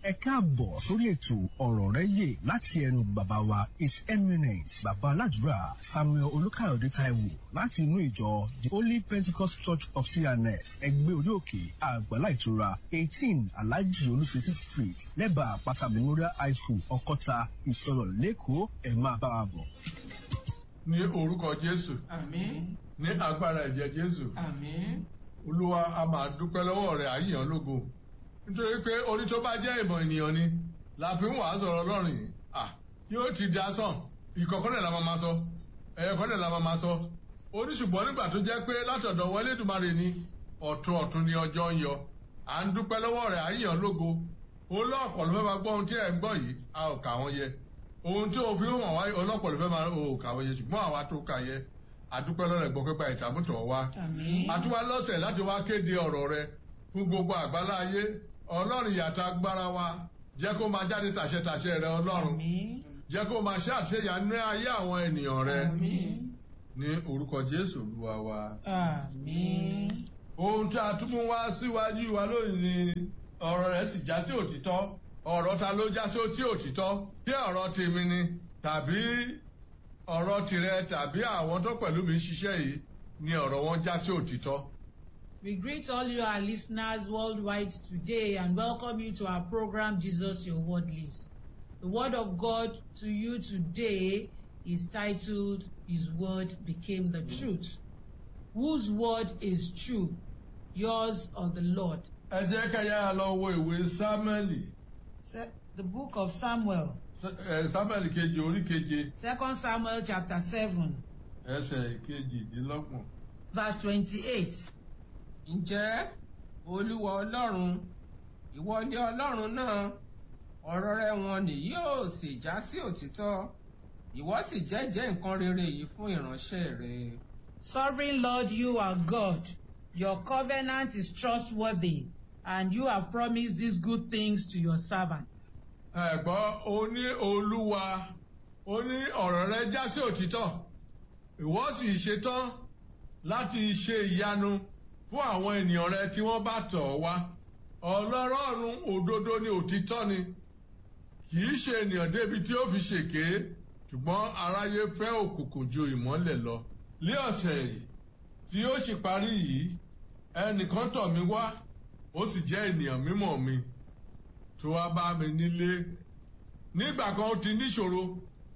ẹ káàbọ̀ sórí ètò ọ̀rọ̀ rẹ yè láti ẹnu bàbá wa his eminence bàbá aládùúrà samuel olùkàyọ̀dé taiwo láti inú ìjọ the holy pentecost church of cns ẹgbẹ́ orí òkè àgbàlá ìtura eighteen alhaji olùsèsì street lẹ́bàá àpáta memorial high school ọkọ́ta ìsọ̀rọ̀ lẹ́kọ̀ọ́ ẹ̀ máa bá wa bọ̀. ní orúkọ jésù Àmín. ní agbára ẹ̀jẹ̀ jésù Àmín. olúwa a máa dúpẹ́ lọ́wọ́ rẹ̀ àyíyàn lógo nítorí pé orí tó bá jẹ́ ìmọ̀ ènìyàn ni la fi ń wàá sọ̀rọ̀ ọlọ́run yìí à yóò ti da sàn ìkọ̀kọ́lẹ̀ la máa ma sọ ẹ̀yẹ̀kọ́lẹ̀ la máa ma sọ oníṣùgbọ́n nígbà tó jẹ́ pé látọ̀dọ̀ wọlé dùmarè ni ọ̀tún ọ̀tún ni ọjọ́ ń yọ à ń dúpẹ́ lọ́wọ́ rẹ̀ àyíyàn lógo olóòpọ̀ ló fẹ́ máa gbọ́ ohun tí ẹ̀ ń gbọ́ yìí a ò kà wọ́n yẹ ohun tí òfin hàn wáyé olóòpọ̀ ló fẹ́ máa ò kà wọ́n yẹ ṣùgbọ́n àwa tó kà yẹ àdúpẹ́ lọ́rẹ̀ gbọ́ pípa ìtàmútọ̀ wa Àmín. àtúwá lọ́sẹ̀ láti wá kéde ọ̀rọ̀ rẹ fún gbogbo àgbálá ayé ọlọ́run yàtọ̀ agbára wa jẹ́ kó máa jáde tàṣẹtàṣẹ rẹ ọlọ́run Àmín. jẹ́ kó máa ṣe àṣeyànú ayé àwọn ènìyàn rẹ Àmín. ní orúkọ jésù olúwa wa. Àmín. ohun tí a tún mú wá síwájú wa lónìí ni ọ̀rọ̀ rẹ̀ sì já sí òtítọ́ ọ̀rọ̀ ta ló já sí òtítọ́ tí ọ̀rọ̀ tèmi ni tàbí ọ̀rọ̀ tirẹ̀ tàbí àwọn tó pẹ̀lú mi ṣiṣẹ́ yìí ni ọ̀rọ̀ wọn já sí òtítọ́. We greet all you our listeners worldwide today and welcome you to our program Jesus Your Word Lives. The word of God to you today is titled His Word Became the Truth. Whose word is true? Yours or the Lord? ẹ jẹ́ ká yára lọ wo ìwé sámẹ́lì Se- The book of Samuel, ẹ, sámẹ́lì kejì orí keje Second Samuel chapter 7, ẹsẹ̀ kejìdínlọ́gbọ̀n. verse 28. ǹjẹ́ olúwa ọlọ́run ìwọ ni ọlọ́run náà ọ̀rọ̀ rẹ wọn ni yóò sì já sí òtítọ́ ìwọ sì jẹ́jẹ́ nǹkan rere yìí fún ìránṣẹ́ rẹ. Sovereign Lord, you are God. Your covenant is trustworthy, and you have promised these good things to your servants. ẹ̀gbọ́n ó ní olúwa ó ní ọ̀rọ̀ rẹ já sí òtítọ́ ìwọ sì ṣetán láti ṣe ìyanu fún àwọn ènìyàn rẹ tí wọ́n bá tọ̀ ọ́ wá ọlọ́rọ̀ọ̀run òdodo ni òtítọ́ ni kì í ṣe ènìyàn débi tí ó fi ṣèké ṣùgbọ́n aráyé fẹ́ òkùnkùn ju ìmọ́lẹ̀ lọ ní ọ̀sẹ̀ yìí tí ó sì parí yìí ẹnìkan tọ̀ mí wá ó sì jẹ́ ènìyàn mímọ̀ mi tó wá bá mi nílé nígbà kan ó ti níṣòro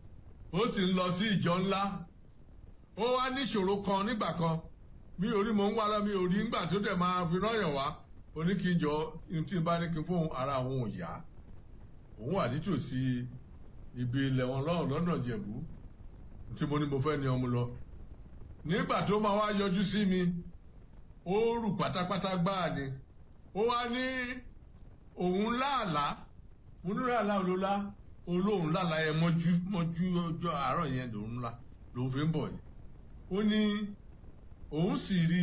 ó sì ń lọ sí ìjọ ńlá ó wá níṣòro kan nígbà kan mi ò rí mo ń wá lọ mi ò rí nígbà tó dẹ̀ máa fi rọ́yàn wá ó ní kí n jọ ní tí n bá ní kí n fóun ara òun ò yá òun wà nítòsí ibi ilẹ̀ wọn lọ́rùn lọ́nà jẹ̀bú tí mo ní mo fẹ́ ní ọmọ lọ nígbà tó máa wá yọjú sí mi ó rù pátápátá gbáà ni ó wá ní òun láàlá mo ní láàlá olólá olóhùn láàlá yẹn mọ́jú mọ́jú ọjọ́ àárọ̀ yẹn lòún la lòún fi ń bọ̀ yìí ó ní òun sì rí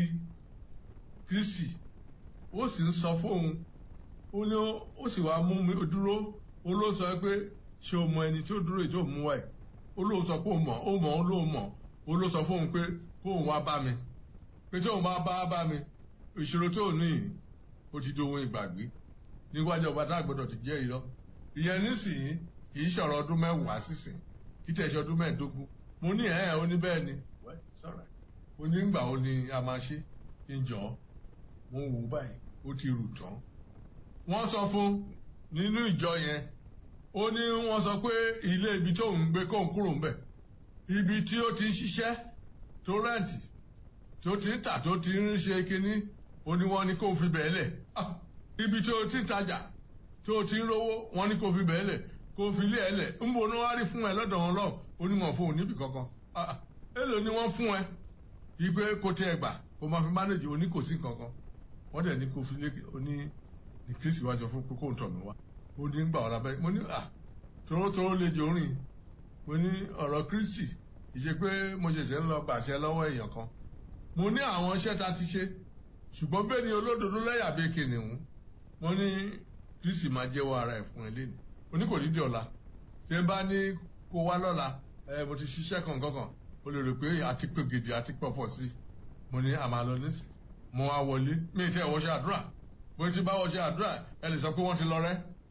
kristi ó sì ń sọ fóun ó ní ó sì wá mú mi dúró ó ló sọ pé ṣé o mọ ẹni tó dúró yìí tó mú wá ẹ ó lóun sọ pé ó mọ ó mọ ó lóun mọ ó ló sọ fóun pé kóun wá bá mi pé tóun bá bá bá mi ìṣòro tó ní yìí ó ti dohun ìgbàgbé níwájú ọba tá a gbọdọ̀ ti jẹ́ irọ́ ìyẹn nísìnyí kì í ṣọ̀rọ̀ ọdún mẹ́wàá sísìn kì í tẹ̀sí ọdún mẹ́ẹ̀ẹ́dógún mo ní ẹ̀ ẹ́ ó ní bẹ́ẹ̀ ni Well, it's all right. ó ní ìgbà wo ni a máa ṣe kí n jọ mo wò ó báyìí ó ti rù tán wọ́n sọ fún nínú ìjọ yẹn ó ní wọ́n sọ pé ilé ibi tó ń gbé kóun kúrò ń bẹ̀ ibi tí ó ti ń ṣiṣẹ́ tó rẹ́ǹtì tó ti ń tà tó ti ń ṣe kinní ó ní wọ́n ní kó fi bẹ́ẹ̀ lẹ̀ Ah, ibi tó ti ń tajà tó ti ń rówó wọ́n ní kó fi bẹ́ẹ̀ lẹ̀ kó fi lé ẹ lẹ̀ ń bo ní wọ́n á rí fún ẹ lọ́dọ̀ wọn lọ ó ní wọn fún òun níbì kankan Ah, ah, èló ni wọ́n fún ẹ ìgbé kó tẹ ẹ gbà kó máa fi mánéjì oní kò sí kankan wọ́n dẹ̀ ní kó fi lé oní ní kristi wá sọ fún pé kó ń tọ̀ mí wá ó ní gbà ọ̀la bẹ́ẹ̀ mo ní à torótoró lè jò rìn mo ní ọ̀rọ̀ kristi ìṣe pé mo ṣẹ̀ṣẹ̀ ń lọ gbàṣẹ lọ́wọ́ èèyàn kan mo ní àwọn iṣẹ́ ta ti ṣe ṣùgbọ́n bẹ́ẹ̀ ni olódodo lẹ́yà bíi kìnìún mo ní kristi máa jẹ́wọ́ ara ẹ̀ fún ẹ lẹ́nu mo ní kò ní di ọ̀la tí ẹ bá ní kó wá lọ́la ẹ mo ti ṣiṣẹ́ kankan kan o lè rò pé àti pé gidi àti pọ̀fọ̀ sí mo ní àmà lọ nísì mo wá wọlé mi ì tẹ́ ẹ̀ wọṣẹ́ àdúrà bó ti bá wọṣẹ́ àdúrà ẹ lè sọ pé wọ́n ti lọ rẹ́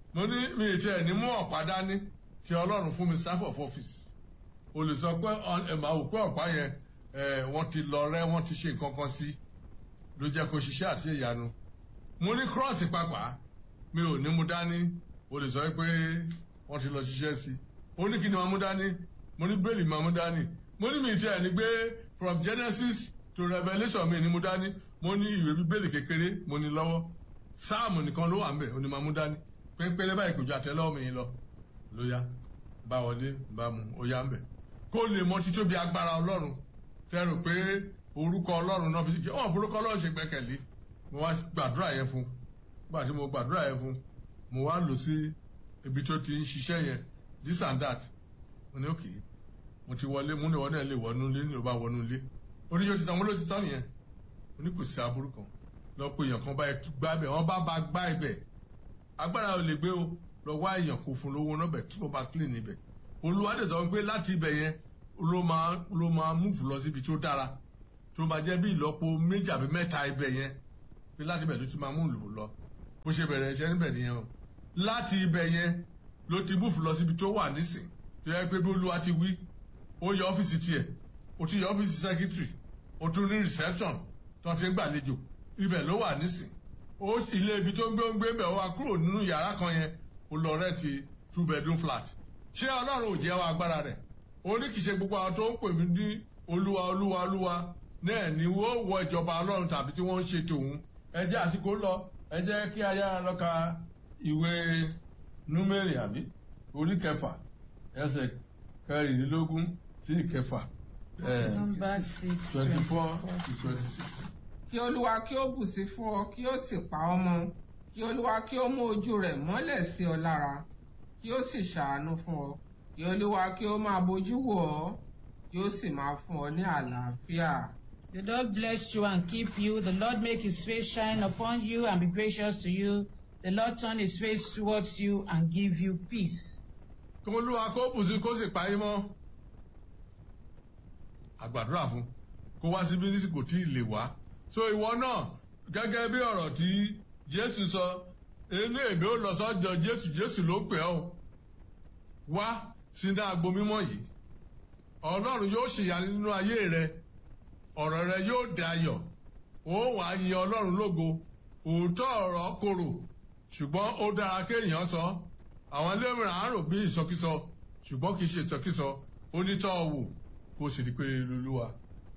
mo ní mi ì tiẹ̀ ní mú ọ̀pá dání tí ọlọ́run fún mi staff of office o lè sọ pé ẹ máa wò pé ọ̀pá yẹn ẹ wọ́n ti lọ rẹ́ wọ́n ti ṣe nǹkan kan sí ló jẹ́ kó ṣiṣẹ́ àti ìyanu mo ní cross pàápàá mi ò ní mú dání o lè sọ pé wọ́n ti lọ ṣiṣẹ́ sí ó ní kí ni máa mú dání mo ní bẹ́ẹ̀lì máa mú dání mo ní mi tiẹ̀ ní gbé from Genesis to Revelation mi ní mú dání mo ní ìwé bíbélì kékeré mo ní lọ́wọ́ sáàmù nìkan ló wà ń bẹ̀ ó ní máa mú dání pínpínlẹ̀ báyìí kò ju àtẹ́lọ́wọ́ mi yín lọ ló yá bá wọlé bá mu ó yá ń bẹ̀ kó lè mọ títóbi agbára ọlọ́run tẹ́rù pé orúkọ ọlọ́run náà fi ṣe wọ́n forúkọ ọlọ́run ṣe gbẹ́kẹ̀lé mo wá gbàdúrà yẹn fún gbà tí mo gbàdúrà yẹn fún mo wá lọ sí ibi tó ti ń ṣiṣẹ́ yẹn this and that mo ní òkè mo ti wọlé mo ní ìwọ náà lè wọnú ilé ní ìwọ bá wọnú ilé oníṣẹ́ òtítọ́ mo ló ti tán nìyẹn mo ní kò sí aburú kan lọ pé èèyàn kan bá gbá ibẹ̀ wọ́n bá ba gbá ibẹ̀ agbára ò lè gbé o lọ wá èèyàn kò fún lówó náà bẹ̀ tí wọ́n bá clean ibẹ̀ olùwádìí sọ pé láti ibẹ̀ yẹn ló máa ló máa múfù lọ síbi tó dára tó máa jẹ́ bí ìlọ́po méjì àbí mẹ́ta ibẹ̀ yẹn pé láti ibẹ̀ ló ti máa mú lò lọ bó ṣe bẹ̀rẹ̀ iṣẹ́ níbẹ̀ nìyẹn o láti ibẹ̀ yẹn ló ti múfù lọ síbi tó wà nísìn tó yẹ pé bí olúwa ti wí ó yọ ọ́fíìsì tiẹ̀ ó ti yọ ọ́fíìsì sẹ́kítírì ó tún ní reception tó ti ń gbàlejò ibẹ̀ ló wà nísìn ó ilé ibi tó ń gbé ń gbé bẹ̀ wá kúrò nínú yàrá kan yẹn ó lọ rẹ́ǹtì two bedroom flat ṣé ọlọ́run ò jẹ́ wa agbára rẹ̀ oníkìṣe gbogbo àwọn tó ń pè mí ní olúwa olúwa olúwa náà ni wọ́n wọ ìjọba ọlọ́run tàbí tí wọ́n ń ṣe tòun ẹ jẹ́ àsìkò lọ ẹ jẹ́ kí a yára lọ ka ìwé númérì àbí orí kẹfà ẹsẹ̀ kẹrìnlélógún sí ìkẹfà Number six, twenty four twenty-four. to twenty six. kí olúwa kí ó bùsí fún ọ kí ó sì pa ọ́ mọ́ kí olúwa kí ó mú ojú rẹ̀ mọ́lẹ̀ sí ọ lára kí ó sì ṣàánú fún ọ kí olúwa kí ó máa bójú wò ọ́ kí ó sì máa fún ọ ní àlàáfíà. The Lord bless you and keep you. The Lord make his face shine upon you and be gracious to you. The Lord turn his face towards you and give you peace. kí olúwa kó bùsí kó sì parí mọ́ àgbàdúrà fún kó wá síbí ní kò tí ì lè wá so ìwọ náà gẹ́gẹ́ bí ọ̀rọ̀ tí jésù sọ inú èmi ò lọ sọ́jọ́ jésù jésù ló pè ọ́ wá sínú agbo mímọ́ yìí ọlọ́run yóò ṣèyanu nínú ayé rẹ ọ̀rọ̀ rẹ yóò dayọ̀ ó wà á yin ọlọ́run lógo òótọ́ ọ̀rọ̀ korò ṣùgbọ́n ó dára kéèyàn sọ àwọn ẹlẹ́mìíràn á rò bí ìsọkísọ ṣùgbọ́n kì í ṣe ìsọkísọ onítọ̀ wò kó sì rí pé lulúwa.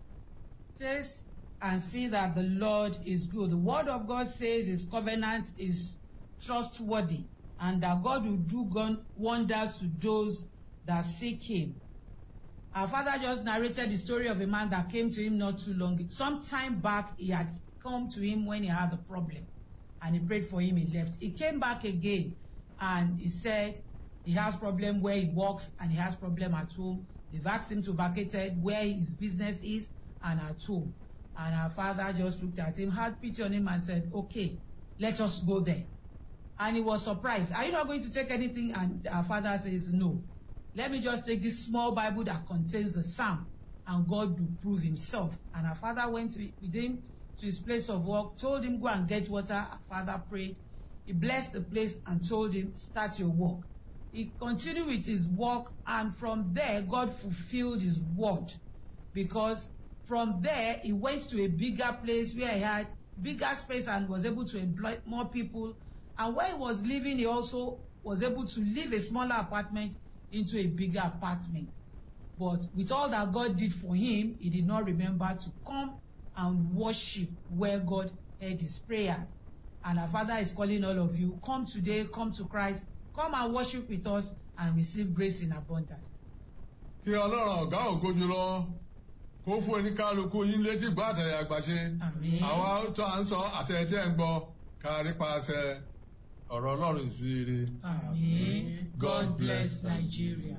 Taste and see that the Lord is good. The word of God says his covenant is trustworthy and that God will do gon- wonders to those that seek him. Our father just narrated the story of a man that came to him not too long. Some time back, he had come to him when he had a problem and he prayed for him, he left. He came back again and he said he has problem where he works and he has problem at home. They've asked him to vacate where his business is and at home. And our father just looked at him, had pity on him and said, okay, let us go there. And he was surprised. Are you not going to take anything? And our father says, no. Let me just take this small Bible that contains the psalm and God will prove himself. And our father went to, with him to his place of work, told him, go and get water. Our father prayed. He blessed the place and told him, start your work. He continued with his work and from there, God fulfilled his word because from there, he went to a bigger place where he had bigger space and was able to employ more people. And where he was living, he also was able to leave a smaller apartment into a bigger apartment. But with all that God did for him, he did not remember to come and worship where God heard his prayers. And our Father is calling all of you, come today, come to Christ, come and worship with us and receive grace in abundance. kí ọlọ́run ọ̀gá ògo jùlọ kó fún oníkálukú yín létí gbọ́ àtẹ̀yẹ àgbàṣe Àmín. àwa tó à ń sọ àtẹ̀yẹtẹ̀ ń gbọ́ kárí paṣẹ ọ̀rọ̀ ọlọ́run sí ire. Amen. God bless Nigeria.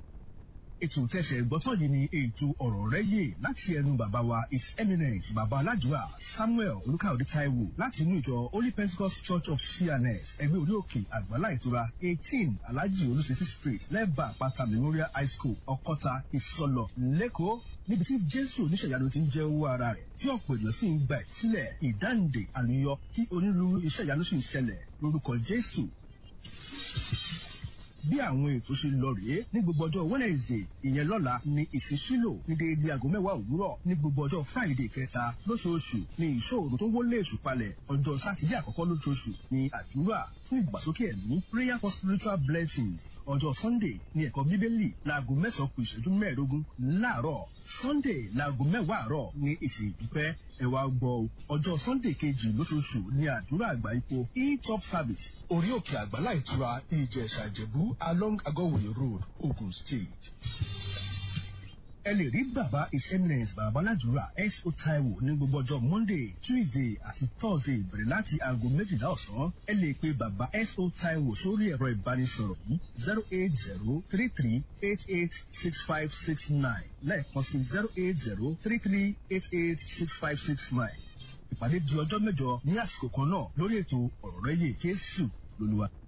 ètò tẹ̀sẹ̀ gbọ́tọ̀ yìí ni ètò ọ̀rọ̀ rẹ yé láti ẹnu bàbá wa his eminence bàbá aládùúrà samuel olùkàyọ̀dé taiwo láti inú ìjọ holy pentecost church of cns ẹgbẹ́ orí òkè àgbàlá ìtura eighteen alhaji olùsèsì street lẹ́bàá àpáta memorial high school ọkọ́ta ìsọlọ lẹ́kọ̀ọ́ níbi tí jésù oníṣẹ̀yanu ti ń jẹ́ owó ara rẹ̀ tí ọ̀pọ̀ ènìyàn sì ń gba ìsílẹ̀ ìdáǹdè àlùyọ tí onírúurú iṣẹ́ ìyanu sì ń ṣẹlẹ̀ lórúkọ jésù bí àwọn ètò ṣe lọ rèé ní gbogbo ọjọ́ wednesday ìyẹn lọ́la ní ìsísílò ní déédéé aago mẹ́wàá òwúrọ̀ ní gbogbo ọjọ́ friday kẹta lóṣooṣù ní ìṣòro tó wọlé èṣù palẹ̀ ọjọ́ sátidé àkọ́kọ́ lóṣooṣù ní àdúrà fún ìgbàsókè ẹ̀mí prayer for spiritual blessings ọjọ́ sunday ní ẹ̀kọ́ bíbélì láago mẹ́sàn-án kù ìṣẹ́jú mẹ́ẹ̀ẹ́dógún láàárọ̀ sunday láago mẹ́wàá àárọ̀ ní ìsìn ìdúpẹ́ ẹ wá gbọ́ ọjọ́ sunday kejì lóṣooṣù ní àdúrà àgbà ipò e-top service orí òkè àgbàlá ìtura ìjẹ̀ṣà ìjẹ̀bú along agọ́wòye road ogun state. ẹ lè rí bàbá his eminence bàbá aládùúrà S.O. Taiwo ní gbogbo ọjọ́ monday tuesday àti thursday bẹ̀rẹ̀ láti aago méjìlá ọ̀sán ẹ lè pe bàbá S.O. Taiwo sórí ẹ̀rọ ìbánisọ̀rọ̀ yìí zero eight zero three three eight eight six five six nine lẹ́ẹ̀kan sí zero eight zero three three eight eight six five six nine ìpàdé di ọjọ́ mẹ́jọ ní àsìkò kan náà lórí ètò ọ̀rọ̀ rẹ̀ yé Jésù lolúwa.